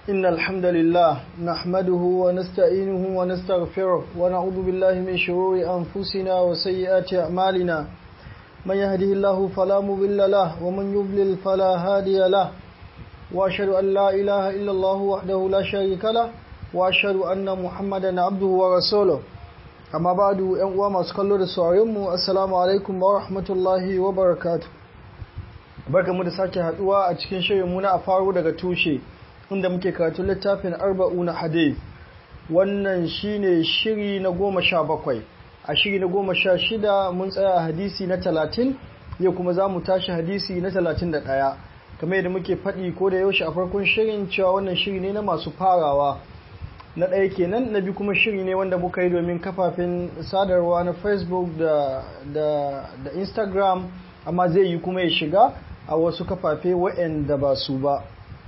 إن الحمد لله نحمده ونستعينه ونستغفره ونعوذ بالله من شرور أنفسنا وسيئات أعمالنا من يهده الله فلا مضل له ومن يضلل فلا هادي له وأشهد أن لا إله إلا الله وحده لا شريك له وأشهد أن محمدا عبده ورسوله amma ba da yan uwa masu kallo da sauraronmu assalamu alaikum wa rahmatullahi wa barakatu barkamu da sake haduwa a cikin shirinmu na a faru daga tushe inda muke karatu littafin arba'una hadith wannan shine shiri na goma sha bakwai a shiri na goma sha shida mun tsaya a hadisi na talatin yau kuma za mu tashi hadisi na talatin da ɗaya kamar yadda muke faɗi ko da yaushe a farkon shirin cewa wannan shiri ne na masu farawa na ɗaya kenan na biyu kuma shiri ne wanda muka yi domin kafafen sadarwa na facebook da, da, da instagram amma zai yi kuma ya shiga a wasu kafafe waɗanda ba su ba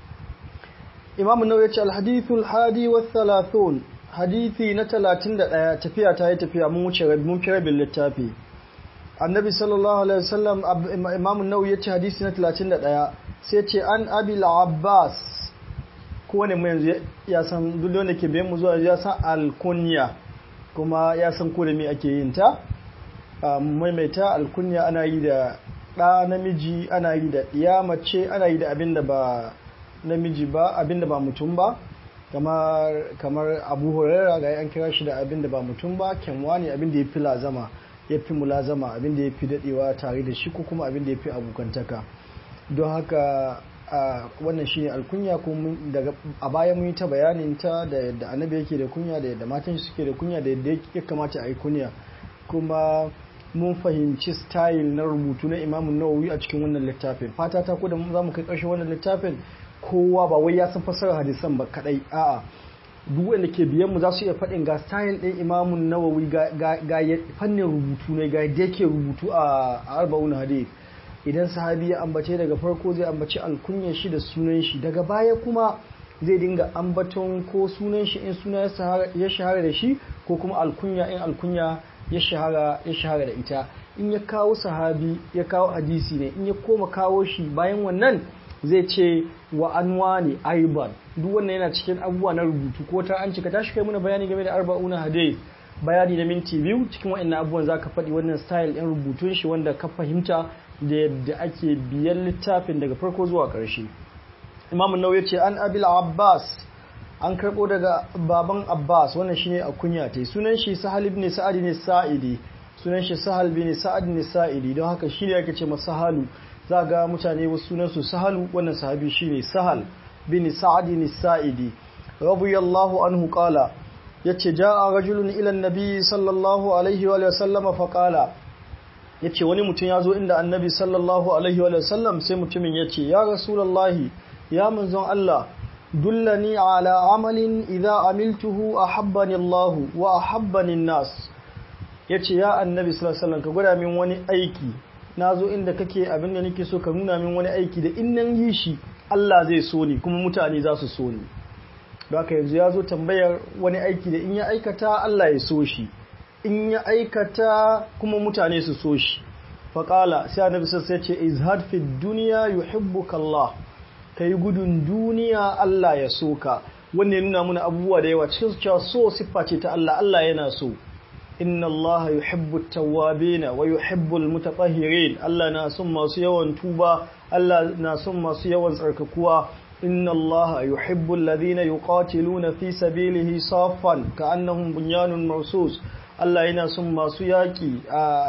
imamu nau ya ce alhadithul hadi wa thalathun hadithi na talatin da ɗaya tafiya ta yi tafiya mun wuce mun fi rabin littafi annabi sallallahu alaihi wasallam imamu nau ya ce hadisi na talatin da ɗaya sai ce an abil abbas kowane mu yanzu ya san duk wanda ke bayan mu zuwa ya san alkunya kuma ya san ko da me ake yin ta maimaita alkunya ana yi da ɗa namiji ana yi da ɗiya mace ana yi da abin da ba namiji ba abin da ba mutum ba kamar kamar abu huraira ga an kira shi da abin da ba mutum ba kenwa ne abin da ya fi lazama ya fi mulazama abin da ya fi daɗewa tare da shi ko kuma abin da ya fi abokantaka don haka wannan shi ne alkunya ko daga a baya mun yi ta bayanin ta da yadda annabi yake da kunya da yadda matan shi suke da kunya da yadda ya kamata a yi kunya kuma mun fahimci style na rubutu na imamun nawawi a cikin wannan littafin fata ta ko da za mu kai ƙarshen wannan littafin kowa ba wai ya san fassarar hadisan ba kadai a'a duk wanda ke biyan mu za su iya faɗin ga style ɗin imamun nawawi ga fannin rubutu ne ga yadda yake rubutu a arba'un hadith idan sahabi ya ambace daga farko zai ambaci alkunyar shi da sunan shi daga baya kuma zai dinga ambaton ko sunan shi in suna ya shahara da shi ko kuma alkunya in alkunya ya shahara ya shahara da ita in ya kawo sahabi ya kawo hadisi ne in ya koma kawo shi bayan wannan zai ce wa anwa ne aiban duk wannan yana cikin abubuwa na rubutu ko ta an cika tashi kai muna bayani game da arba'una hadith bayani na minti biyu cikin wa'annan abubuwan zaka faɗi wannan style ɗin rubutun shi wanda ka fahimta da yadda ake biyan littafin daga farko zuwa ƙarshe imamu nau ya ce an abil abbas an karɓo daga baban abbas wannan shine a kunya ta sunan shi sahal ibn sa'ad ne sa'idi sunan shi sahal bin sa'ad ne sa'idi don haka shi ne ake ce masa sahalu za ga mutane wasu sunan su sahalu wannan sahabi shine sahal bin sa'ad ne sa'idi radiyallahu anhu qala yace ja'a rajulun ila an-nabi sallallahu alaihi wa sallam fa qala ya ce wani mutum ya zo inda annabi sallallahu alaihi wa sallam sai mutumin ya ce ya rasulallahi ya manzon Allah dullani ala amalin idza amiltuhu ahabbani Allah wa ahabbani nas ya ce ya annabi sallallahu alaihi wasallam ka gwada min wani aiki na zo inda kake abin da nake so ka nuna min wani aiki da in nan yi shi Allah zai so ni kuma mutane za su so ni haka yanzu ya zo tambayar wani aiki da in ya aikata Allah ya so shi in ya aikata kuma mutane su so shi faƙala sai annabi sai ce izhad fi duniya yuhibbuka Allah kai gudun duniya Allah ya so ka wannan ya nuna muna abubuwa da yawa cikin su cewa so siffa ce ta Allah Allah yana so inna Allah yuhibbu at-tawwabin wa yuhibbu al-mutatahhirin Allah na son masu yawan tuba Allah na son masu yawan tsarkakuwa inna Allah yuhibbu alladhina yuqatiluna fi sabilihi saffan ka'annahum bunyanun marsus Allah yana son masu yaƙi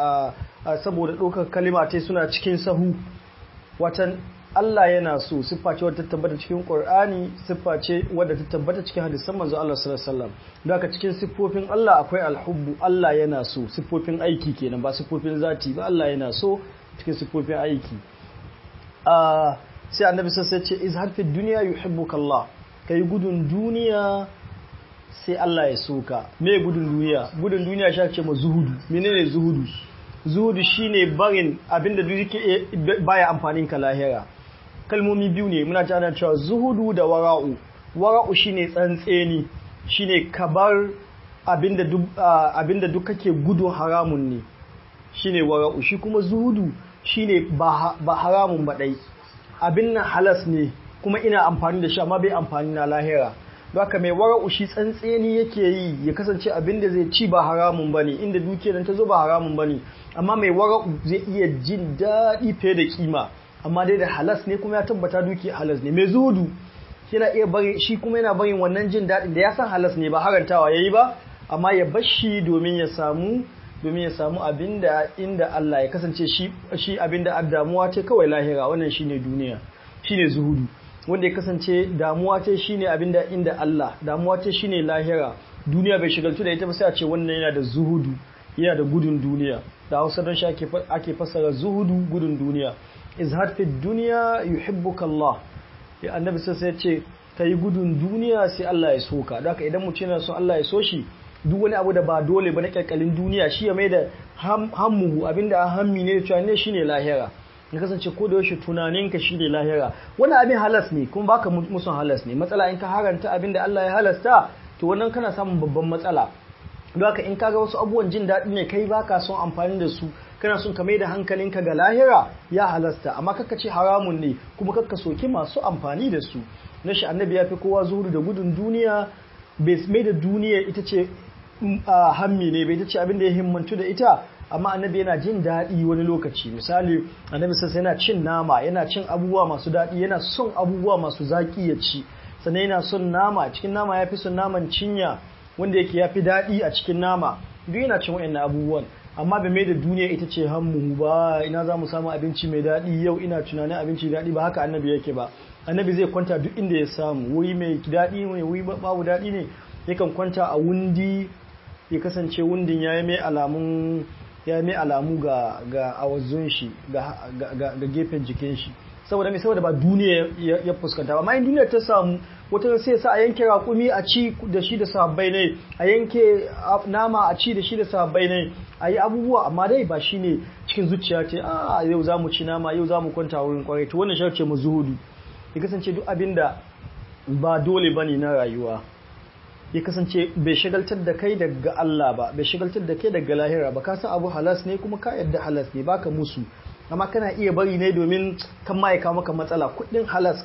a saboda ɗaukar kalima ta suna cikin sahu watan Allah yana so siffa ce wadda ta tabbata cikin Qur'ani siffa ce wadda ta tabbata cikin hadisan manzo Allah sallallahu alaihi wasallam don haka cikin siffofin Allah akwai alhubbu Allah yana so siffofin aiki kenan ba siffofin zati ba Allah yana so cikin siffofin aiki sai annabi sai ce izhar fi dunya yuhibbuka Allah kai gudun duniya sai Allah ya soka me gudun duniya gudun duniya shi ce ma zuhudu menene zuhudu zuhudu shine barin abinda duk yake baya amfanin ka lahira kalmomi biyu ne muna ta ana cewa zuhudu da wara'u wara'u shine tsantseni shine kabar abinda duk abinda duk kake gudun haramun ne shine wara'u shi kuma zuhudu shine ba haramun ba dai abin nan halas ne kuma ina amfani da shi amma bai amfani na lahira don haka mai wara'u shi tsantseni yake yi ya kasance abin da zai ci ba haramun bane inda dukiyar ta zo ba haramun bane amma mai wara'u zai iya jin daɗi fiye da kima amma dai da halas ne kuma ya tabbata dukiyar halas ne mai zuhudu yana iya bari shi kuma yana barin wannan jin daɗin da ya san halas ne ba harantawa yayi ba amma ya bar shi domin ya samu domin ya samu abinda inda Allah ya kasance shi shi abinda damuwa ce kawai lahira wannan shine duniya shine zuhudu wanda ya kasance damuwa ce shine abinda inda Allah damuwa ce shine lahira duniya bai shigaltu da ita ba sai a ce wannan yana da zuhudu yana da gudun duniya da Hausa don shi ake ake fassara zuhudu gudun duniya izhad fi dunya yuhibbuka Allah ya annabi sai ya ce kai gudun duniya sai Allah ya soka don haka idan mutum yana son Allah ya so shi duk wani abu da ba dole ba na kyalkyalin duniya shi ya mai da hammuhu abinda a hammi ne da cewa ne shine lahira ya kasance ko da yaushe tunaninka shine lahira wani abin halas ne kuma baka musun halas ne matsala in ka haranta abinda Allah ya halasta to wannan kana samun babban matsala don haka in kaga wasu abubuwan jin daɗi ne kai baka son amfani da su kana son ka mai da hankalinka ga lahira ya halasta amma kakka ce haramun ne kuma kakka soki masu amfani da su na shi annabi ya fi kowa zuhudu da gudun duniya bai mai da duniya ita ce hammi ne bai ta ce abin da ya himmantu da ita amma annabi yana jin daɗi wani lokaci misali annabi sassa yana cin nama yana cin abubuwa masu daɗi yana son abubuwa masu zaƙi ya ci sannan yana son nama cikin nama ya fi son naman cinya wanda yake ya fi daɗi a cikin nama duk yana cin waɗannan abubuwan amma bai mai da duniya ita ce hammu ba ina za mu samu abinci mai daɗi yau ina tunanin abinci daɗi ba haka annabi yake ba annabi zai kwanta duk inda ya samu wuri mai daɗi ne wuri babu daɗi ne yakan kwanta a wundi ya kasance wundin ya yi mai alamun ya yi mai alamu ga ga awazun shi ga ga gefen jikin shi saboda mai saboda ba duniya ya fuskanta ba amma in duniya ta samu wata sai sa a yanke raƙumi a ci da shi da sahabbai ne a yanke nama a ci da shi da sahabbai ne a yi abubuwa amma dai ba shi ne cikin zuciya ce a yau za mu ci nama yau za mu kwanta wurin kwarai to wannan sharce mu zuhudu ya kasance duk abin da ba dole ba ne na rayuwa ya kasance bai shagaltar da kai daga Allah ba bai shagaltar da kai daga lahira ba ka san abu halas ne kuma ka yadda halas ne baka musu amma kana iya bari ne domin kan ma ya kawo maka matsala kudin halas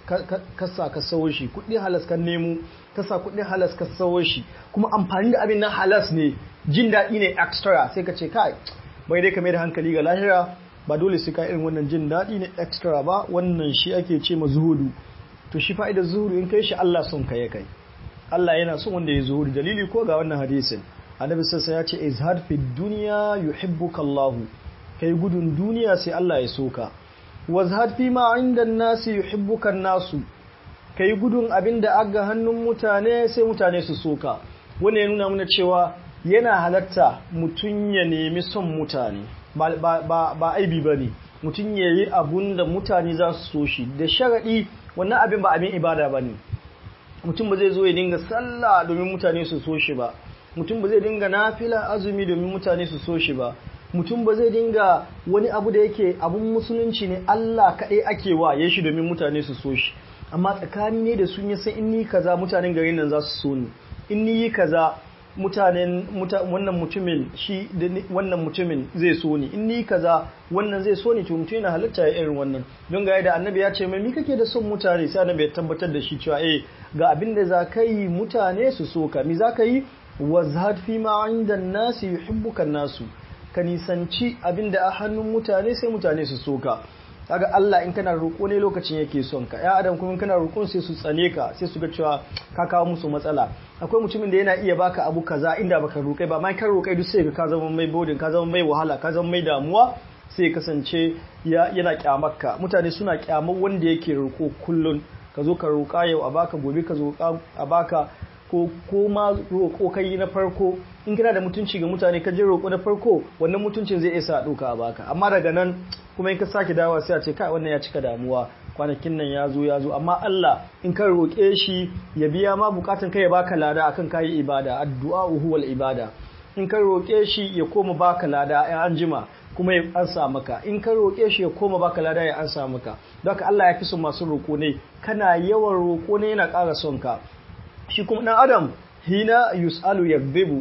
ka sa ka sawo shi kudin halas ka nemo ka sa kudin halas ka sawo shi kuma amfani da abin nan halas ne jin daɗi ne extra sai ka ce kai bai dai ka mai da hankali ga lahira ba dole sai ka irin wannan jin daɗi ne extra ba wannan shi ake ce ma zuhudu to shi fa'idar zuhudu in kai shi Allah son ka ya kai Allah yana son wanda ya zuhudu dalili ko ga wannan hadisin annabi sassa ya ce izhad fi dunya yuhibbuka Allah kai gudun duniya sai Allah ya soka wazhad fi ma inda nasi yuhibbuka nasu kai gudun abinda aga hannun mutane sai mutane su soka wannan ya nuna mana cewa yana halatta mutum ya nemi son mutane ba, ba, ba aibi ba ne mutum ya yi abun da mutane za su so shi da sharaɗi wannan abin ba abin ibada ba ne mutum ba zai zo ya dinga sallah domin mutane su so shi ba mutum ba zai dinga nafila azumi domin mutane su so shi ba mutum ba zai dinga wani abu da yake abun musulunci ne Allah kaɗai ake wa ya shi domin mutane su so shi amma tsakani ne da sun yi sai in ni kaza mutanen garin nan za su so ni in ni yi kaza mutanen wannan mutumin shi wannan mutumin zai so ni in ni kaza wannan zai so ni to mutum yana halitta ya irin wannan don ga da annabi ya ce mai mi kake da son mutane sai annabi ya tabbatar da shi cewa eh ga abin da za ka yi mutane su so ka mi za ka yi wazhad fi ma inda nasi yuhibbuka nasu ka nisanci abin da a hannun mutane sai mutane su so ka kaga Allah in kana roƙo ne lokacin yake son ka ya adam kuma kana roƙon sai su tsane ka sai su ga cewa ka kawo musu matsala akwai mutumin da yana iya baka abu kaza inda baka roƙai ba mai kan roƙai duk sai ka zama mai bodin ka zama mai wahala ka zama mai damuwa sai kasance yana kyamarka mutane suna kyamar wanda yake roƙo kullun ka zo ka roƙa yau a baka gobe ka zo a baka ko ko ma roƙo kai na farko in kana da mutunci ga mutane ka je roƙo na farko wannan mutuncin zai isa ɗauka a baka amma daga nan kuma in ka sake dawowa sai a ce kai wannan ya cika damuwa kwanakin nan ya zo ya zo amma Allah in ka roƙe shi ya biya ma bukatun kai ya baka lada akan kayi ibada addu'a huwal ibada in ka roƙe shi ya koma baka lada ya anjima kuma ya ansa maka in ka roƙe shi ya koma baka lada ya ansa maka don haka Allah ya fi son masu roƙo ne kana yawan roƙo ne yana ƙara son ka shi kuma ɗan adam hina yus'alu yakdhibu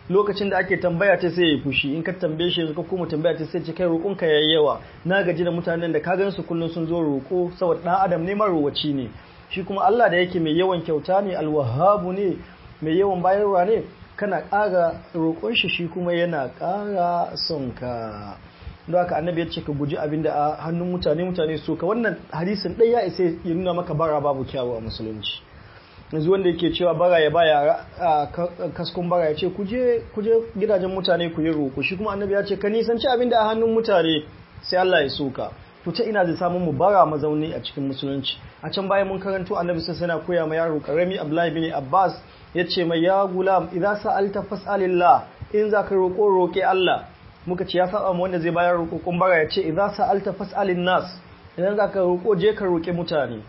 lokacin da ake tambaya ta sai ya fushi in ka tambaye shi ka kuma tambaya ta sai ce kai roƙonka yayi yawa na gaji da mutanen da ka gan su kullun sun zo roƙo saboda dan adam ne marowaci ne shi kuma Allah da yake mai yawan kyauta ne alwahabu ne mai yawan bayarwa ne kana ƙara roƙon shi shi kuma yana ƙara son ka don haka annabi ya ce ka guji abin da a hannun mutane mutane so ka wannan hadisin ɗaya ya isa ya nuna maka bara babu kyawu a musulunci yanzu wanda yake cewa bara ya baya a kaskon bara ya ce kuje gidajen mutane ku yi roƙo shi kuma annabi ya ce ka nisanci abin da a hannun mutane sai Allah ya soka to ta ina zai samu mu bara mazauni a cikin musulunci a can bayan mun karanto annabi sai yana koya ma yaro karami Abdullahi bin Abbas ya ce mai ya gulam idan sa'alta fas'alillah in za ka roƙo roƙe Allah muka ce ya saba mu wanda zai bayar roƙon bara ya ce idan sa'alta fas'alin nas idan za ka roƙo je ka roƙe mutane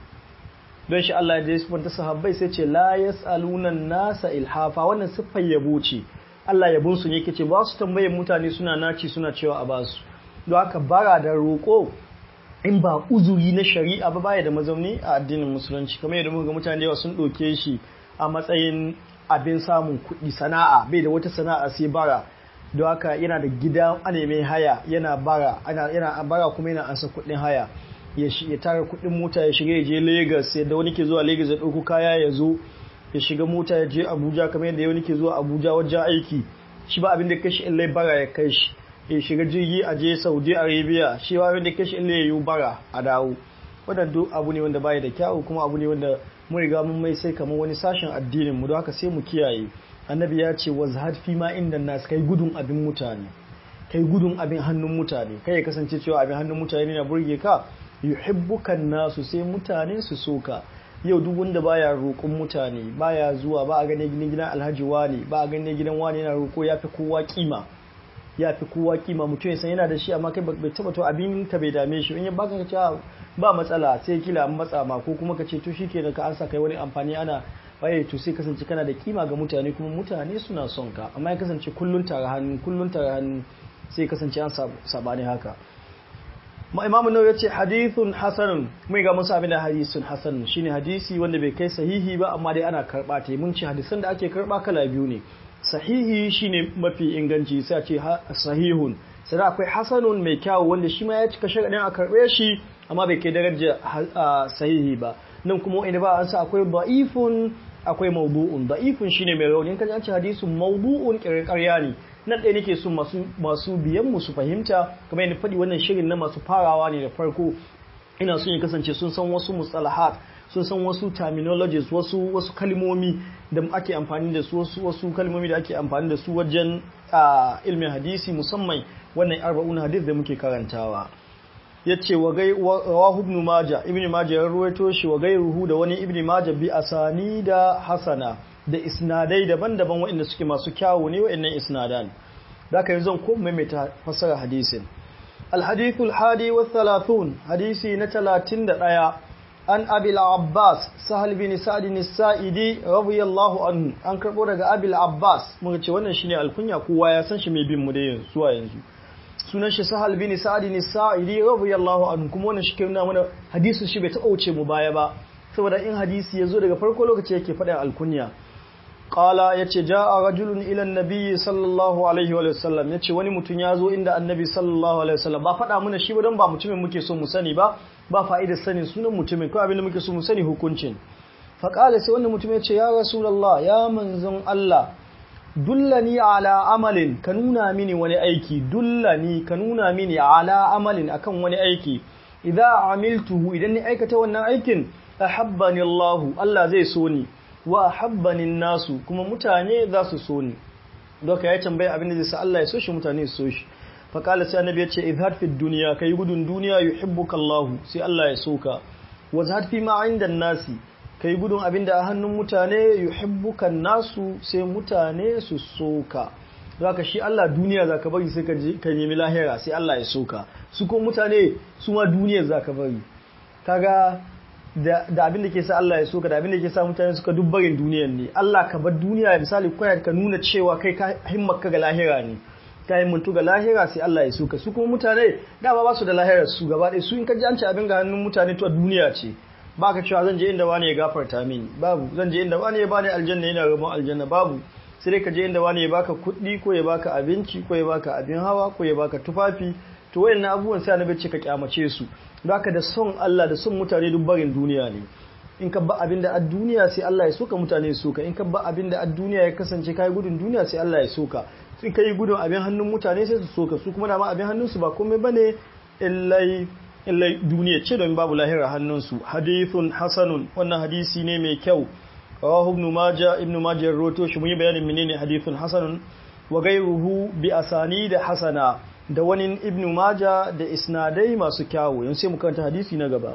don shi Allah ya sifanta sahabbai sai ce la yas'aluna nasa ilhafa wannan siffar yabo ce Allah yabon su ne kace ba su tambaye mutane suna naci suna cewa a basu don haka bara da roƙo in ba uzuri na shari'a ba baya da mazauni a addinin musulunci kamar yadda muka ga mutane da yawa sun ɗauke shi a matsayin abin samun kuɗi sana'a bai da wata sana'a sai bara don haka yana da gida ana mai haya yana bara yana bara kuma yana ansa kuɗin haya ya tara kuɗin mota ya shiga ya je Lagos yadda wani ke zuwa Lagos ya ɗauko kaya ya zo ya shiga mota ya je Abuja kamar yadda wani ke zuwa Abuja wajen aiki shi ba abin da kai shi in lai bara ya kai shi ya shiga jirgi a je Saudi Arabia shi ba abin da kai shi in lai yi bara a dawo wannan duk abu ne wanda baya da kyawu kuma abu ne wanda mun riga mun mai sai kamar wani sashen addinin mu don haka sai mu kiyaye annabi ya ce wazhad fi ma inda nas kai gudun abin mutane kai gudun abin hannun mutane kai ya kasance cewa abin hannun mutane na burge ka yuhibbukan nasu sai mutane su soka yau duk wanda baya roƙon mutane baya zuwa ba a gane gidan gidan alhaji wani ba a gane gidan wani yana roƙo ya fi kowa kima ya fi kowa kima mutum ya san yana da shi amma kai bai taba to abin ka bai dame shi in ya baka ka ce ba matsala sai kila an matsa ma ko kuma ka ce to shikenan ka an sa kai wani amfani ana waye to sai kasance kana da kima ga mutane kuma mutane suna son ka amma ya kasance kullun tare hannu kullun tare hannu sai kasance an sabani haka ma imamu nawawi yace hadithun hasanun mai ga musa abin da hadisun hasan shine hadisi wanda bai kai sahihi ba amma dai ana karba ta mun ci hadisan da ake karba kala biyu ne sahihi shine mafi inganci sai a ce sahihun sai akwai hasanun mai kyau wanda shi ma ya cika sharadin a karbe shi amma bai kai daraja sahihi ba nan kuma wanda ba an sa akwai da'ifun akwai mawdu'un da'ifun shine mai rauni kan an ce hadisun mawdu'un kirkariya ne nan ɗaya nake so masu masu biyan mu su fahimta kamar yadda faɗi wannan shirin na masu farawa ne da farko ina son ya kasance sun san wasu mustalahat sun san wasu terminologies wasu wasu kalmomi da ake amfani da su wasu wasu kalmomi da ake amfani da su wajen ilmin hadisi musamman wannan arba'un hadith da muke karantawa yace wa gai rawahu ibn majah ibn majah ya ruwaito shi wa gairuhu da wani ibn majah bi asani da hasana da isnadai daban-daban waɗanda suke masu kyawu ne waɗannan isnadan da aka yi zan ko maimaita fasara hadisin alhadithul hadi wa thalathun hadisi na talatin da ɗaya an abil abbas sahal bin sa'adin sa'idi radiyallahu anhu an karɓo daga abil abbas muka ce wannan shine alkunya kowa ya san shi mai bin mu da yanzu zuwa yanzu sunan shi sahal bin sa'adin sa'idi radiyallahu anhu kuma wannan shi ke nuna mana hadisin shi bai taɓa wuce mu baya ba saboda in hadisi ya zo daga farko lokaci yake faɗin alkunya Ƙala ya ce, Ja a rajulun ilan nabiyyi sallallahu Alaihi wa sallam ya ce wani mutum ya zo inda annabi sallallahu Alaihi wa sallam ba faɗa mana shi ba don ba mutumin muke so mu sani ba, ba fa'idar sanin sunan mutumin, kawai abinda muke so mu sani hukuncin. Faƙala sai wanda mutum ya ce, Ya Rasulallah, ya manzon Allah, dullani ala amalin, ka nuna mini wani aiki, dullani ka nuna mini ala amalin akan wani aiki, idan amiltuhu idan ni aikata wannan aikin, ahabbani Allahu, Allah zai so ni. wa habbanin nasu kuma mutane za su so ni doka ya tambaya abin da zai sa Allah ya so shi mutane su so shi fa qala sai annabi ya ce izhar fi dunya kai gudun duniya yuhibbuka Allah sai Allah ya so ka wa zahad fi ma inda nasi kai gudun abin da a hannun mutane yuhibbuka nasu sai mutane su so ka zaka shi Allah duniya zaka bari sai ka ka nemi lahira sai Allah ya so ka su ko mutane su ma duniyar zaka bari kaga da abin da ke sa Allah ya so ka da abin da ke sa mutane suka dubbarin duniyar ne Allah ka bar duniya misali kwaya ka nuna cewa kai ka himmaka ga lahira ne ka himmantu ga lahira sai Allah ya so ka su kuma mutane dama ba su da lahirar su gaba ɗaya su in ka ji an ci abin ga hannun mutane to duniya ce ba ka cewa zan je inda wani ya gafarta mini babu zan je inda wani ya bani aljanna yana rabon aljanna babu sai dai ka je inda wani ya baka kuɗi ko ya baka abinci ko ya baka abin hawa ko ya baka tufafi to wayannan abubuwan sai annabi ce ka kyamace su don haka da son Allah da son mutane duk barin duniya ne in ka ba abin da a duniya sai Allah ya soka mutane su soka in ka ba abin da a duniya ya kasance kai gudun duniya sai Allah ya soka in ka yi gudun abin hannun mutane sai su soka su kuma dama abin hannun su ba komai bane illai illai duniya ce don babu lahira hannun su hadithun hasanun wannan hadisi ne mai kyau rawahu ibn majah ibn majah roto shi mun yi bayanin menene hadithun hasanun wa ghayruhu bi asani da hasana da wani ibn majah da isnadai masu kyawu yanzu sai mu karanta hadisi na gaba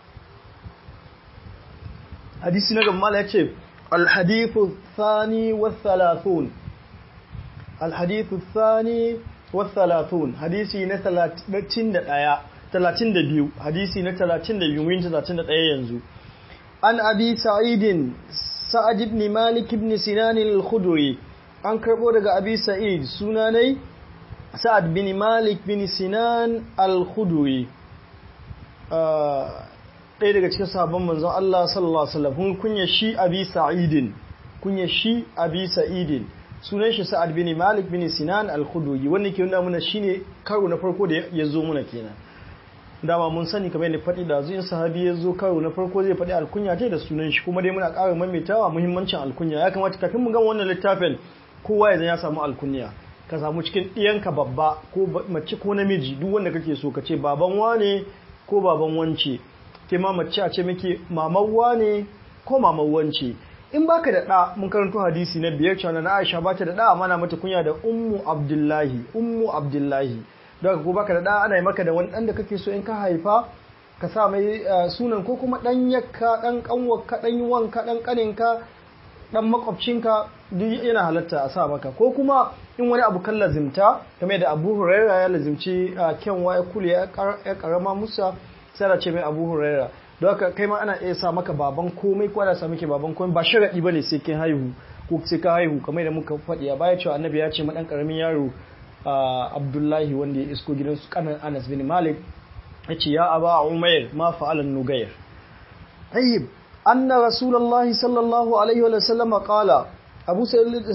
hadisi na gaba mala yace al-hadithu thani wa thalathun al-hadithu thani wa thalathun hadisi na 31 32 hadisi na 32 mun 31 yanzu an abi sa'idin sa'ad ibn malik ibn sinan al-khudri an karbo daga abi sa'id sunanai sa'ad bin malik bin sinan al-khudri ɗaya daga cikin sabon manzon Allah sallallahu alaihi wasallam kunya shi abi sa'idin kunya shi abi sa'idin sunan shi sa'ad bin malik bin sinan al-khudri wanda ke nuna mana shine karo na farko da ya zo muna kenan dama mun sani kamar yadda faɗi da zuwa sahabi ya zo karo na farko zai faɗi alkunya ta da sunan shi kuma dai muna ƙara maimaitawa muhimmancin alkunya ya kamata kafin mu gama wannan littafin kowa ya ya samu alkunya ka samu cikin ɗiyanka babba ko mace ko namiji duk wanda kake so ka ce baban wane ko baban wance ke ma mace a ce miki maman wane ko maman wance in baka da ɗa mun karanto hadisi na biyar cewa na Aisha ba ta da ɗa amma na mata kunya da ummu Abdullahi ummu Abdullahi don ko baka da ɗa ana yi maka da wani ɗan da kake so in ka haifa ka sa mai sunan ko kuma ɗan yakka ɗan ƙanwarka ɗan wanka ɗan ƙaninka ɗan makwabcinka duk yana halatta a sa maka ko kuma in wani abu kan lazimta game da abu huraira ya lazimci kyanwa ya kule ya karama musa sai da ce mai abu huraira don haka kai ma ana iya sa maka baban komai ko ana sa miki baban komai ba sharaɗi ba ne sai kin haihu ko sai ka haihu kamar da muka faɗi a baya cewa annabi ya ce ma ɗan ƙaramin yaro abdullahi wanda ya isko gidansu kanan anas bin malik ya ce ya aba umair ma fa'alan nugayar ayyib anna rasulullahi sallallahu alaihi wa sallam qala abu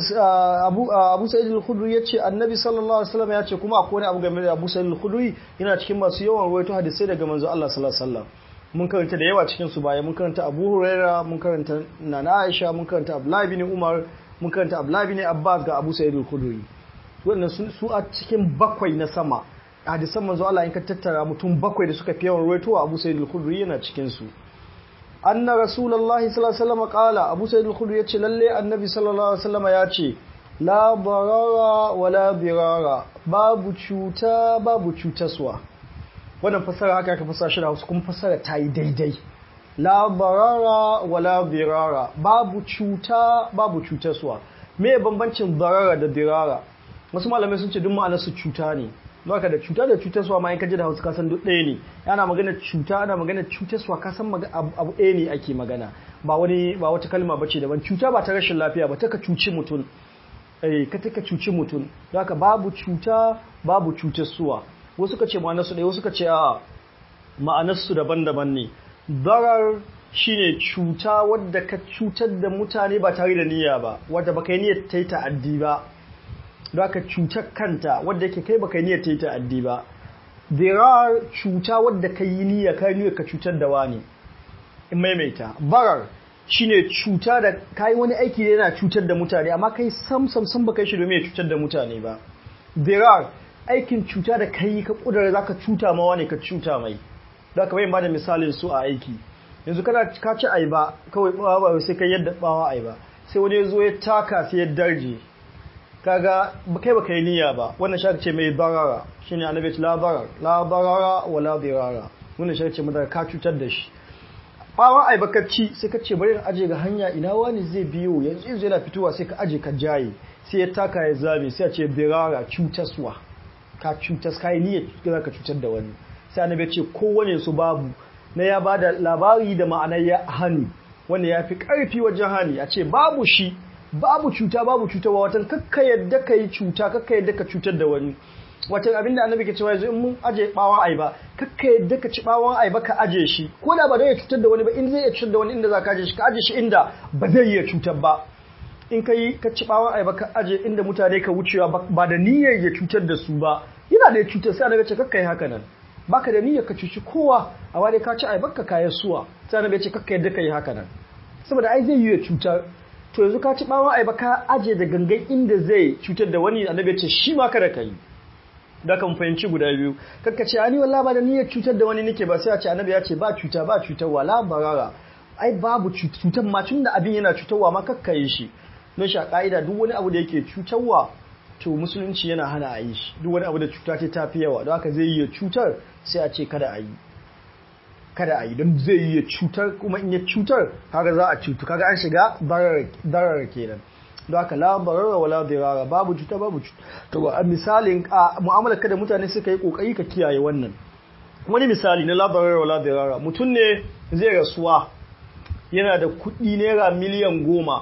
sa'id al-khudri yace annabi sallallahu alaihi wasallam yace kuma akwai abu game da abu sa'id al-khudri yana cikin masu yawan ruwaito hadisi daga manzo Allah sallallahu alaihi wasallam mun karanta da yawa cikin su baya mun karanta Abu Huraira mun karanta Nana Aisha mun karanta Abdullah bin Umar mun karanta Abdullah bin Abbas ga Abu Sa'id al-Khudri wannan su a cikin bakwai na sama hadisan manzo Allah in ka tattara mutum bakwai da suka fi yawan ruwaito Abu Sa'id al-Khudri yana cikin su anna rasulullahi sallallahu alaihi wasallam qala abu sa'id al-khudri yace lalle annabi sallallahu alaihi wasallam yace la barara wala birara babu cuta babu cutaswa wannan fasara haka aka fasara shi da Hausa kuma fasara ta yi daidai la barara wala birara babu cuta babu cutaswa me bambancin barara da birara wasu malamai sun ce duk ma'anar su cuta ne Baka da cuta da cutaswa ma in kaji da Hausa kasan duk ɗaya ne ana magana cuta ana magana cutaswa kasan abu ɗaya ne ake magana ba wani ba wata kalma bace daban cuta ba ta rashin lafiya ba ta ka cuci mutum eh ka ta ka cuci mutum haka babu cuta babu cutaswa wasu ka ce ma'anar su ɗaya wasu ka ce a ma'anar su daban-daban ne darar shine cuta wadda ka cutar da mutane ba tare da niyya ba wadda baka yi niyyar ta yi ta'addi ba da aka cutar kanta wadda yake kai baka niyyar ta yi ta'addi ba dirar cuta wadda ka yi niyyar ka niyyar ka cutar da wani in maimaita barar shine cuta da kai wani aiki da yana cutar da mutane amma kai sam sam sam baka shi domin ya cutar da mutane ba dirar aikin cuta da kai ka kudura zaka cuta ma wani ka cuta mai da ka bayin bada misalin su a aiki yanzu kana ka ci aiba kawai bawa sai kai yadda bawa aiba sai wani ya zo ya taka sai ya darje kaga kai baka yi niyya ba wannan shi ce mai barara shine annabi ce la barar la barara wa la dirara wannan shi ce madara ka cutar da shi bawan ai baka ci sai ka ce bari in aje ga hanya ina wani zai biyo yanzu yanzu yana fitowa sai ka aje ka jaye sai ya taka ya zabe sai ya ce birara cutaswa ka cutas ka yi niyyar za ka cutar da wani sai annabi ce kowane su babu na ya bada labari da ma'anar ya hani wanda ya fi karfi wajen hani a ce babu shi babu cuta babu cutarwa watan kakka yadda ka yi cuta kakka yadda ka cutar da wani watan abinda annabi ke cewa yanzu in mun aje bawon aiba kakka yadda ka ci bawon aiba ka aje shi ko da ba zai cutar da wani ba in zai iya cutar da wani inda za ka aje shi ka aje shi inda ba zai iya cutar ba in ka yi ka ci bawon ayaba ka aje inda mutane ka wucewa ba da niyyar ya cutar da su ba yana da ya cutar sai annabi ce kakkai haka nan baka da niyyar ka cuci kowa a wani ka ci ayaba ka kayan suwa sai annabi ce kakkai yadda ka yi haka nan saboda ai zai yi ya cutar to yanzu ka ci bawon ayaba ka aje da gangan inda zai cutar da wani annabi ce shi ma kada ka yi da kan fahimci guda biyu kakka ce ani wallahi ba da niyyar cutar da wani nake ba sai a ce annabi ya ce ba cuta ba cutar wala barara ai babu cutar ma tun da abin yana cutarwa ma kakka yi shi don shi a ka'ida duk wani abu da yake cutarwa to musulunci yana hana a yi shi duk wani abu da cuta ce ta fi yawa don haka zai yi cutar sai a ce kada a yi kada a yi don zai yi cutar kuma in ya cutar kaga za a cutu kaga an shiga darar kenan don haka la barara wala dirara babu cuta babu cuta to a misalin a mu'amalar kada mutane suka yi kokari ka kiyaye wannan wani misali na la barara wala dirara mutum ne zai rasuwa yana da kuɗi naira miliyan goma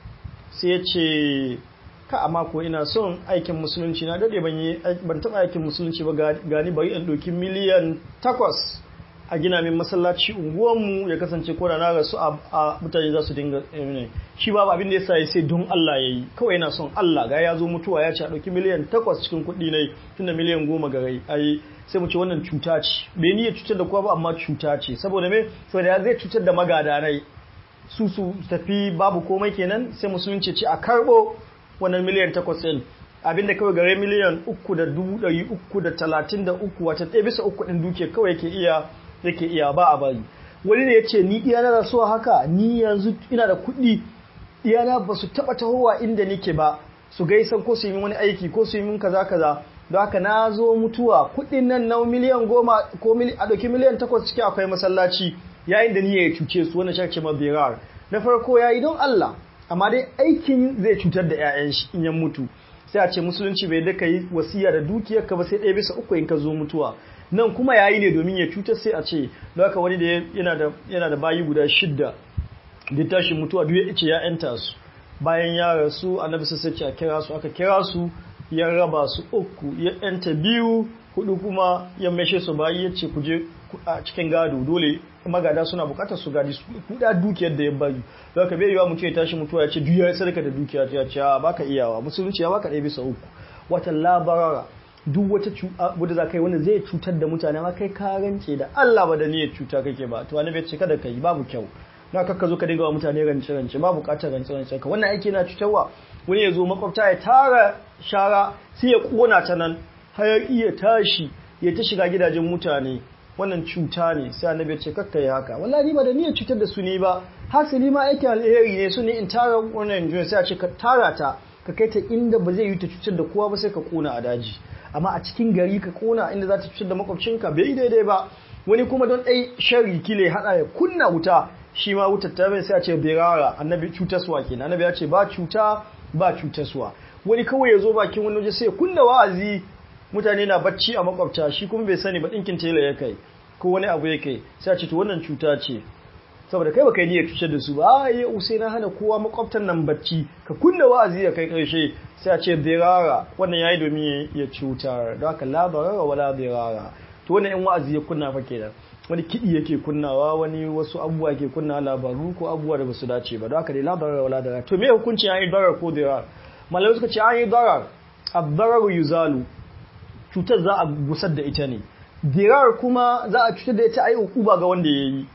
sai ya ce ka amma ko ina son aikin musulunci na dade ban yi ban taɓa aikin musulunci ba gani bari in ɗauki miliyan takwas a gina min masallaci unguwanmu ya kasance ko da na rasu a mutane za su dinga shi ba abin da ya sa ya sai don Allah ya yi kawai yana son Allah ga ya zo mutuwa ya ce a ɗauki miliyan takwas cikin kuɗi na tun da miliyan goma ga rai ai sai mu ce wannan cuta ce bai ni ya cutar da kowa ba amma cuta ce saboda me saboda ya zai cutar da magadanai su su tafi babu komai kenan sai musulunci ce a karɓo wannan miliyan takwas ɗin abinda kawai gare miliyan uku da dubu ɗari uku da talatin da uku wata ɗaya bisa uku ɗin duke kawai yake iya yake iya ba a bari wani ne ya ce ni iyana da so haka ni yanzu ina da kuɗi iyana ba su taɓa tahowa inda nike ba su gaisan ko su yi wani aiki ko su yi min kaza kaza don haka na zo mutuwa kuɗin nan na miliyan goma ko a ɗauki miliyan takwas ciki akwai masallaci yayin da ni ya cuce su wannan shakce ma birar na farko yayi don Allah amma dai aikin zai cutar da 'ya'yan shi in ya mutu sai a ce musulunci bai da yi wasiya da dukiyar ka ba sai ɗaya bisa uku in ka zo mutuwa nan kuma yayi ne domin ya cutar sai a ce don haka wani da yana da yana da bayi guda shidda da tashi mutuwa duk ya ce ya yanta su bayan ya rasu annabi sai ce a kira su aka kira su ya raba su uku ya yanta biyu hudu kuma ya meshe su bayi ya ce ku je a cikin gado dole magada suna bukatar su gadi su kuda dukiyar da ya bari don ka bai yiwa mutum ya tashi mutuwa ya ce duk ya sadaka da dukiya ta ce baka iyawa musulunci ya baka ɗaya bisa uku wata labarara duk wata wadda za ka yi wanda zai cutar da mutane ma kai ka rance da Allah ba da niyyar cuta kake ba to wani bai ce kada ka yi babu kyau na kakka zo ka dinga wa mutane rance rance ba bukatar rance rance ka wannan aiki na cutarwa wani ya zo makwabta ya tara shara sai ya kona ta nan har iya tashi ya ta shiga gidajen mutane wannan cuta ne sai annabi ya ce kakka yi haka wallahi ba da niyyar cutar da su ne ba hasali ma aikin alheri ne su ne in tara wannan juya sai a ce ka tara ta ka kai ta inda ba zai yi ta cutar da kowa ba sai ka kona a daji amma a cikin gari ka kona inda za ta cutar da makwabcinka bai yi daidai ba wani kuma don ɗai sharri kile haɗa ya kunna wuta shi ma wutar ta bai sai a ce berara annabi cutaswa kenan annabi ya ce ba cuta ba cutaswa wani kawai ya zo bakin wani waje sai ya kunna wa'azi mutane na bacci a makwabta shi kuma bai sani ba ɗinkin tela ya kai ko wani abu ya kai sai a ce to wannan cuta ce saboda kai baka yi niyyar cutar da su ba a yi usai na hana kowa makwabtan nan bacci ka kunna wa'azi ya kai karshe sai a ce dirara wannan yayi domin ya cutar don haka la barara wala dirara to wannan yan wa'azi ya kunna fa kenan wani kiɗi yake kunnawa wani wasu abubuwa ke kunna labaru ko abubuwa da basu dace ba don haka dai la barara wala dirara to me hukunci an yi darar ko dirar malamai suka ce an yi darar ad-dararu yuzalu cutar za a gusar da ita ne dirar kuma za a cutar da ita a yi ukuba ga wanda ya yi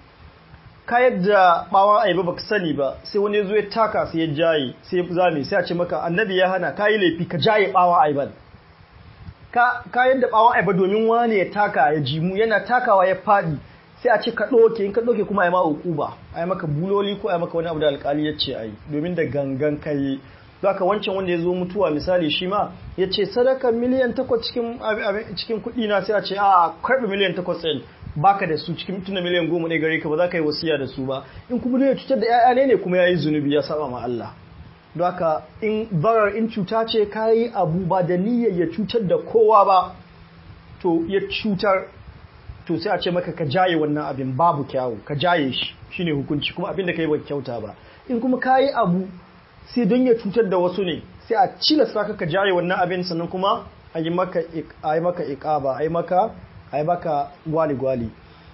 ka yadda bawon aiba baka sani ba sai wani zo ya taka sai ya jaye sai ya zame sai a ce maka annabi ya hana ka yi laifi ka jaye bawon aiban ka yadda bawon aiba domin wani ya taka ya jimu yana takawa ya fadi sai a ce ka ɗoke in ka ɗoke kuma a yi ma ukuba a yi maka buloli ko a yi maka wani abu da alkali ya ce a yi domin da gangan ka yi zaka wancan wanda ya zo mutuwa misali shi ma ya ce sadaka miliyan takwas cikin kuɗi na sai a ce a karɓi miliyan takwas ɗin baka da su cikin tuna miliyan goma ne gare ka ba za ka yi wasiya da su ba in kuma ya cutar da 'ya'ya ne ne kuma ya yi zunubi ya saba ma Allah don haka in barar in cuta ce ka yi abu ba da niyyar ya cutar da kowa ba to ya cutar to sai a ce maka ka jaye wannan abin babu kyawu ka jaye shi shine hukunci kuma abin da ka yi ba kyauta ba in kuma ka yi abu sai don ya cutar da wasu ne sai a cilasta ka ka jaye wannan abin sannan kuma a yi maka iƙaba a yi maka a yi maka gwali-gwali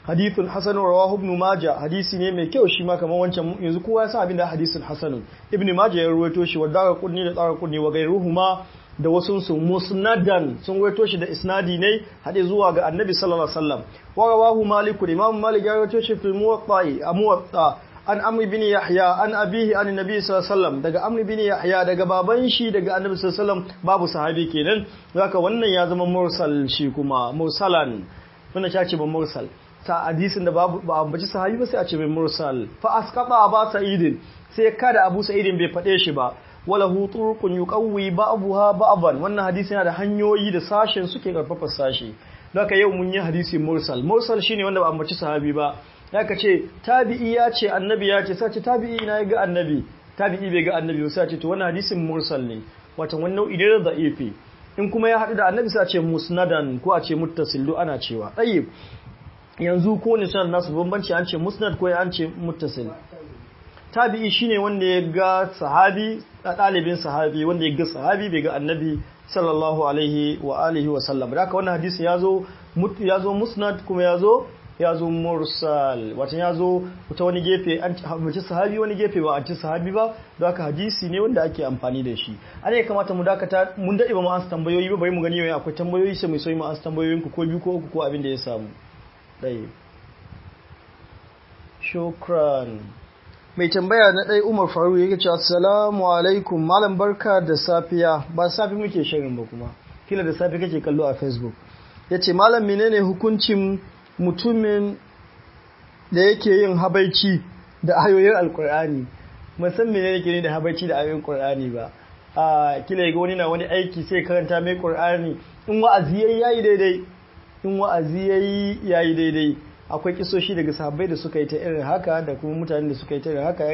hadithun hasan rawahu ibn majah hadisi ne mai kyau shi ma kamar wancan yanzu kowa ya san abin da hadisin hasanun ibn majah ya ruwaito shi wa dara kunni da tsara kunni wa gairuhuma da wasu su musnadan sun ruwaito shi da isnadi ne hade zuwa ga annabi sallallahu alaihi wasallam wa rawahu malik imam malik ya ruwaito shi fil muwatta a muwatta an amri bin yahya an abihi an nabi sallallahu alaihi wasallam daga amri bin yahya daga baban shi daga annabi sallallahu alaihi wasallam babu sahabi kenan haka wannan ya zama mursal shi kuma mursalan wannan ya ce ba mursal ta hadisin da babu ba ambaci sahabi ba sai a ce mai mursal fa asqata ba sa'idin sai kada abu sa'idin bai fade shi ba wala hu turqun yuqawwi ba'daha ba'dan wannan hadisi yana da hanyoyi da sashen suke karfafa sashi haka yau mun yi hadisi mursal mursal shine wanda ba ambaci sahabi ba haka ce tabi'i ya ce annabi ya ce sai ce tabi'i na ga annabi tabi'i bai ga annabi sai ce to wannan hadisin mursal ne wato wannan nau'i ne da da'ifi in kuma ya haɗu da annabi sai a ce musnadan ko a ce muttasil duk ana cewa tayyib yanzu ko ne sanar nasu bambanci an ce musnad ko an ce muttasil tabi'i shine wanda ya ga sahabi a ɗalibin sahabi wanda ya ga sahabi bai ga annabi sallallahu alaihi wa alihi wa sallam da haka wannan hadisi ya zo ya zo musnad kuma ya zo ya zo mursal wata ya zo ta wani gefe an ci sahabi wani gefe ba an ci sahabi ba don haka hadisi ne wanda ake amfani da shi ana ya kamata mu dakata mun daɗe ba mu ansa tambayoyi ba bari mu gani yau akwai tambayoyi sai mu so mu ansa tambayoyin ku ko biyu ko uku ko abin da ya samu ɗaya shukran mai tambaya na ɗaya umar faru yake ce assalamu alaikum malam barka da safiya ba safi muke shirin ba kuma kila da safi kake kallo a facebook ya ce malam menene hukuncin mutumin da yake yin habaici da ayoyin alkur'ani musan menene ke ne da habaici da ayoyin kur'ani ba a kila ga wani na wani aiki sai karanta mai kur'ani in wa'azi yayi daidai in wa'azi yayi yayi daidai akwai kisoshi daga sahabbai da suka yi ta irin haka da kuma mutanen da suka yi ta irin haka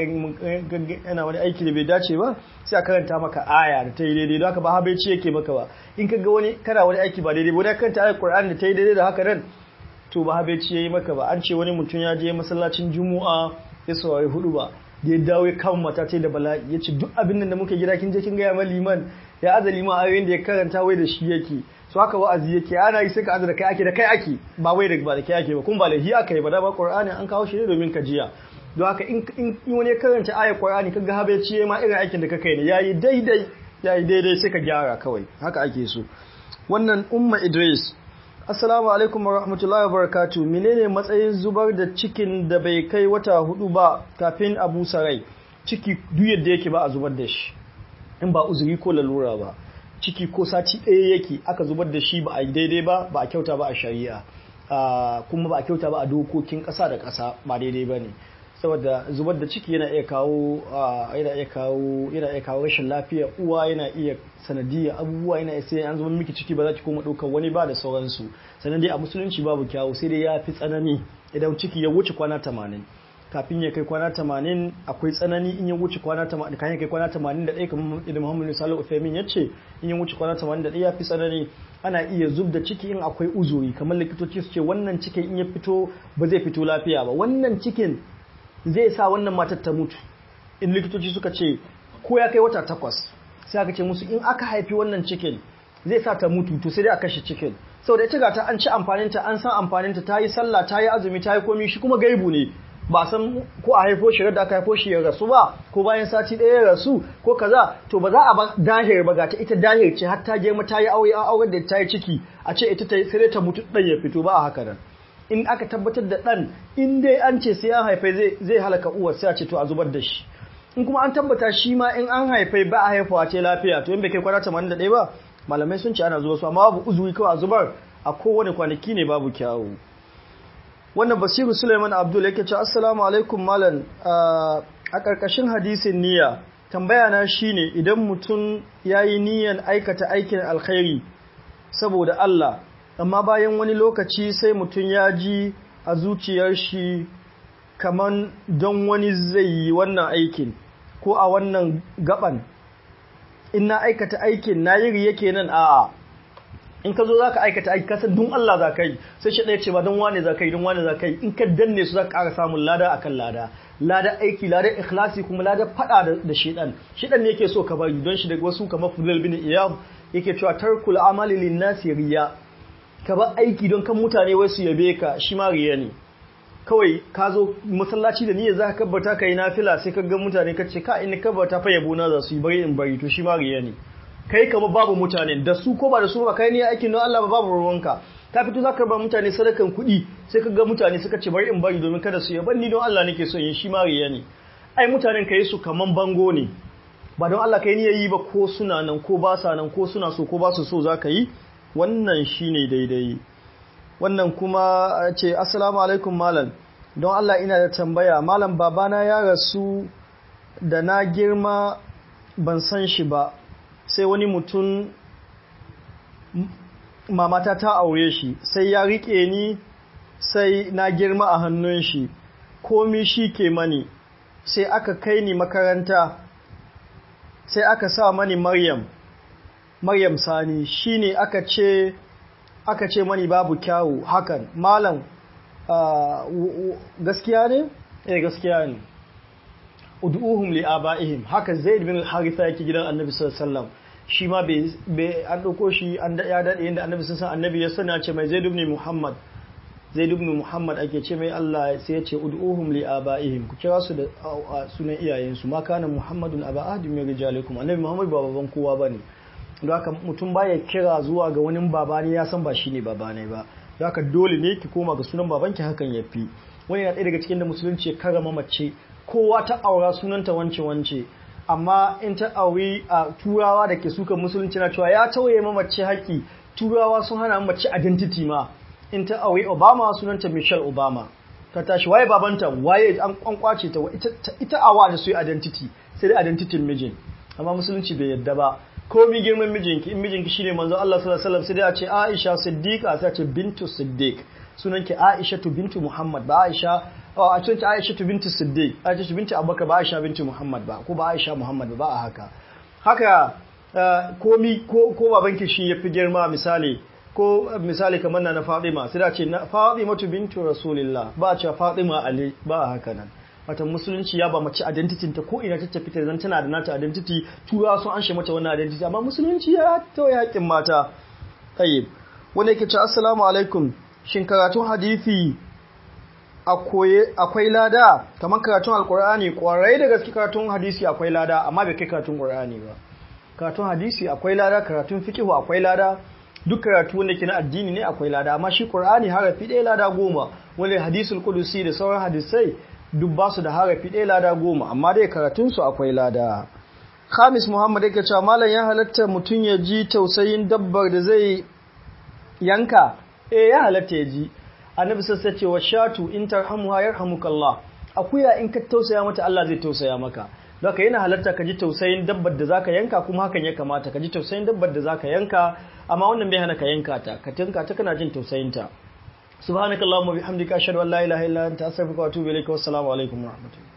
yana wani aiki da bai dace ba sai a karanta maka aya da ta yi daidai don haka ba habaici yake maka ba in ka ga wani kana wani aiki ba daidai ba wani karanta ayar Qur'ani da ta yi daidai da haka nan to ba habaici yayi maka ba an ce wani mutum ya je masallacin Juma'a ya saurari hudu ba da ya dawo ya kama mata ce da bala'i ya ce duk abin da muke gida kin je kin gaya ma liman ya aza liman ayoyin da ya karanta wai da shi yake so haka wa'azi yake ana yi sai ka aza da kai ake da kai ake ba wai da ba da kai ake ba kun ba da hi aka yi ba da ba qur'ani an kawo shi ne domin ka jiya don haka in in wani karanta ayar qur'ani kaga habe ciye ma irin aikin da ka kai ne yayi daidai yayi daidai sai ka gyara kawai haka ake so wannan umma idris assalamu alaikum wa rahmatullahi wa barakatuh menene matsayin zubar da cikin da bai kai wata hudu ba kafin abu sarai ciki duk yadda yake ba a zubar da shi in ba uzuri ko lalura ba ciki ko sati ɗaya yake aka zubar da shi ba a yi daidai ba ba a kyauta ba a shari'a kuma ba a kyauta ba a dokokin ƙasa da ƙasa ba daidai ba ne saboda zubar da ciki yana iya kawo yana iya kawo yana iya kawo rashin lafiya uwa yana iya sanadiyya abubuwa yana iya sai an zubar miki ciki ba za ki koma ɗaukar wani ba da sauransu sannan dai a musulunci babu kyawu sai dai ya fi tsanani idan ciki ya wuce kwana tamanin kafin ya kai kwana tamanin akwai tsanani in ya wuce kwana tamanin kan ya kai kwana tamanin da ɗaya kamar idan muhammadu salihu ufemin ya ce in ya wuce kwana tamanin da ɗaya ya fi tsanani ana iya zub da ciki in akwai uzuri kamar likitoci su ce wannan cikin in ya fito ba zai fito lafiya ba wannan cikin zai sa wannan matar ta mutu in likitoci suka ce ko ya kai wata takwas sai aka ce musu in aka haifi wannan cikin zai sa ta mutu to sai dai a kashe cikin saboda ita ga ta an ci amfaninta an san amfaninta ta yi sallah ta yi azumi ta yi komi shi kuma gaibu ne ba san ko a haifo shi da aka haifo shi ya rasu ba ko bayan sati ɗaya ya rasu ko kaza to ba za a ba dahir ba ta ita dahir ce har ta girma ta yi aure an aure da ta yi ciki a ce ita sai dai ta mutu ɗan ya fito ba a haka nan in aka tabbatar da ɗan in dai an ce sai an haifai zai zai halaka uwar sai a ce to a zubar da shi in kuma an tabbata shi ma in an haifai ba a haifawa ce lafiya to in bai kai kwana 81 ba malamai sun ce ana zuba su amma babu uzuri kawai a zubar a kowane kwanaki ne babu kyawu wannan basiru suleiman abdul yake ce assalamu alaikum malam a ƙarƙashin hadisin niyya tambaya na shine idan mutum ya yi niyyan aikata aikin alkhairi saboda Allah amma bayan wani lokaci sai mutum ya ji a zuciyar shi kaman don wani zai yi wannan aikin ko a wannan gaban in na aikata aikin na yi riye kenan a'a in ka zo za ka aikata aiki kasan don Allah za ka yi sai shi ɗaya ce ba don wane za ka yi don wane za ka yi in ka danne su za ka ƙara samun lada akan lada lada aiki lada ikhlasi kuma lada faɗa da shiɗan shiɗan ne yake so ka bari don shi da wasu kamar fulal bin iyab yake cewa tarkul amali lin nasi riya ka bar aiki don kan mutane wai su yabe ka shi ma riya ne kawai ka zo masallaci da niyyar zaka kabbata kai nafila sai ka ga mutane ka ce ka in kabbata fa yabo na za su yi bari in bari to shi ma riya ne kai kama babu mutane da su ko ba da su ba kai ne aikin don Allah ba babu ruwanka ka fito zaka ba mutane sadakan kuɗi sai ka ga mutane suka ce bari in bari domin kada su yaban ni don Allah nake so yin shi ma riya ne ai mutanen kai su kaman bango ne ba don Allah kai niyyar yi ba ko suna nan ko ba sa nan ko suna so ko ba su so zaka yi wannan shine daidai wannan kuma ce assalamu alaikum malam don Allah ina da tambaya malam babana ya rasu da na girma ban san shi ba sai wani mutum mamata ta aure shi sai ya rike ni sai na girma a hannun shi komi shi ke mani sai aka kai ni makaranta sai aka sa mani maryam maryam sani shine aka ce aka ce mani babu kyawu hakan malam gaskiya ne eh gaskiya ne ud'uhum li abaihim haka zaid bin haritha yake gidan annabi sallallahu alaihi wasallam shi ma bai an dauko shi an ya dade inda annabi sallallahu alaihi annabi ya sana ce mai zaid ibn muhammad zaid ibn muhammad ake ce mai Allah sai ya ce ud'uhum li abaihim ku kira su da sunan iyayensu ma kana muhammadun aba ahadin min rijalikum annabi muhammad ba baban kowa bane don haka mutum baya kira zuwa ga wani baba ne ya san ba shi ne baba ne ba don haka dole ne ki koma ga sunan babanki hakan ya fi wani na ɗaya daga cikin da musulunci ya karama mace kowa ta aura sunanta wance wance amma in ta auri a turawa da ke suka musulunci na cewa ya tauye ma mace haƙi turawa sun hana mace identity ma in ta auri obama sunanta michelle obama ta tashi waye babanta waye an kwankwace ta ita awa da su identity sai dai identity mijin amma musulunci bai yadda ba komi girman mijinki in mijinki shine manzo Allah sallallahu alaihi wasallam sai dai a ce Aisha Siddiqa sai a ce bintu Siddiq sunanki Aisha tu bintu Muhammad ba Aisha a ce Aisha tu bintu Siddiq Aisha tu bintu Abubakar ba Aisha bintu Muhammad ba ko ba Aisha Muhammad ba a haka haka komi ko ko babanki shi yafi girma misali ko misali kamar na Fatima sai da ce Fatima tu bintu Rasulillah ba a ce Fatima Ali ba a haka nan wata musulunci ya ba mace identity ta ko ina ta tafi ta zan tana da nata identity turawa sun anshe mata wannan identity amma musulunci ya tawaye haƙƙin mata tayyib wanda yake ce assalamu alaikum shin karatun hadisi akwai lada kamar karatun alkur'ani kwarai da gaske karatun hadisi akwai lada amma bai kai karatun qur'ani ba karatun hadisi akwai lada karatun fiqhu akwai lada duk karatu wanda ke na addini ne akwai lada amma shi qur'ani harafi ɗaya lada goma wanda hadisul qudusi da sauran hadisai duk ba su da harafi ɗaya lada goma amma dai karatunsu akwai lada Khamis Muhammad yake cewa malam ya halatta mutum ya ji tausayin dabbar da zai yanka eh ya halatta ya ji annabi sassa ce wa shatu in tarhamuha yarhamukallah akuya in ka tausaya mata Allah zai tausaya maka don ka yana halatta ka ji tausayin dabbar da zaka yanka kuma hakan ya kamata ka ji tausayin dabbar da zaka yanka amma wannan bai hana ka yanka ta ka tinka ta kana jin tausayin ta subhanakallahumma bihamdika ashhadu an la ilaha illa anta astaghfiruka wa atubu ilaik wa assalamu alaikum wa rahmatullahi